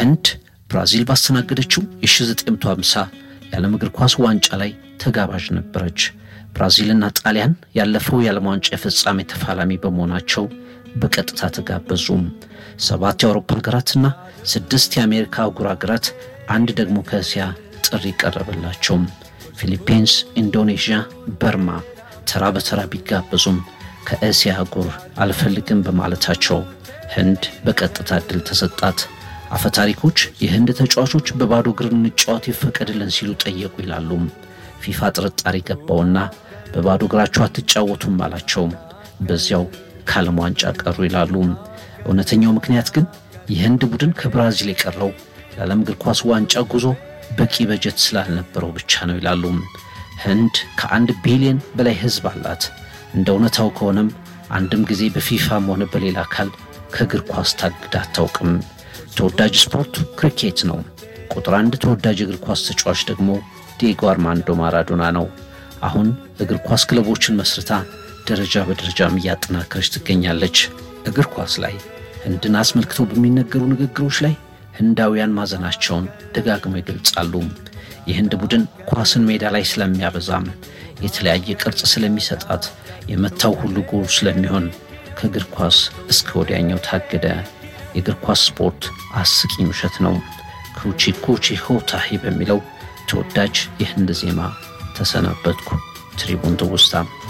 ህንድ ብራዚል ባስተናገደችው የ1950 የዓለም እግር ኳስ ዋንጫ ላይ ተጋባዥ ነበረች። ብራዚልና ጣሊያን ያለፈው የዓለም ዋንጫ የፍጻሜ ተፋላሚ በመሆናቸው በቀጥታ ተጋበዙም። ሰባት የአውሮፓ ሀገራትና ስድስት የአሜሪካ አህጉር ሀገራት አንድ ደግሞ ከእስያ ጥሪ ቀረበላቸው። ፊሊፒንስ፣ ኢንዶኔዥያ፣ በርማ ተራ በተራ ቢጋበዙም ከእስያ አህጉር አልፈልግም በማለታቸው ህንድ በቀጥታ እድል ተሰጣት። አፈታሪኮች የህንድ ተጫዋቾች በባዶ እግር እንጫወት ይፈቀድልን ሲሉ ጠየቁ ይላሉ። ፊፋ ጥርጣሬ ገባውና በባዶ እግራቸው አትጫወቱም አላቸው። በዚያው ከዓለም ዋንጫ ቀሩ ይላሉ። እውነተኛው ምክንያት ግን የህንድ ቡድን ከብራዚል የቀረው ለዓለም እግር ኳስ ዋንጫ ጉዞ በቂ በጀት ስላልነበረው ብቻ ነው ይላሉ። ህንድ ከአንድ ቢሊዮን በላይ ህዝብ አላት። እንደ እውነታው ከሆነም አንድም ጊዜ በፊፋም ሆነ በሌላ አካል ከእግር ኳስ ታግዳ አታውቅም። ተወዳጅ ስፖርት ክሪኬት ነው። ቁጥር አንድ ተወዳጅ እግር ኳስ ተጫዋች ደግሞ ዲየጎ አርማንዶ ማራዶና ነው። አሁን እግር ኳስ ክለቦችን መስርታ ደረጃ በደረጃም እያጠናከረች ትገኛለች። እግር ኳስ ላይ ህንድን አስመልክተው በሚነገሩ ንግግሮች ላይ ህንዳውያን ማዘናቸውን ደጋግመው ይገልጻሉ። የህንድ ቡድን ኳስን ሜዳ ላይ ስለሚያበዛም የተለያየ ቅርጽ ስለሚሰጣት የመታው ሁሉ ጎል ስለሚሆን ከእግር ኳስ እስከ ወዲያኛው ታገደ። የእግር ኳስ ስፖርት አስቂኝ ውሸት ነው። ኩቺ ኩቺ ሆታሂ በሚለው ተወዳጅ የህንድ ዜማ ተሰናበትኩ። ትሪቡን ትውስታ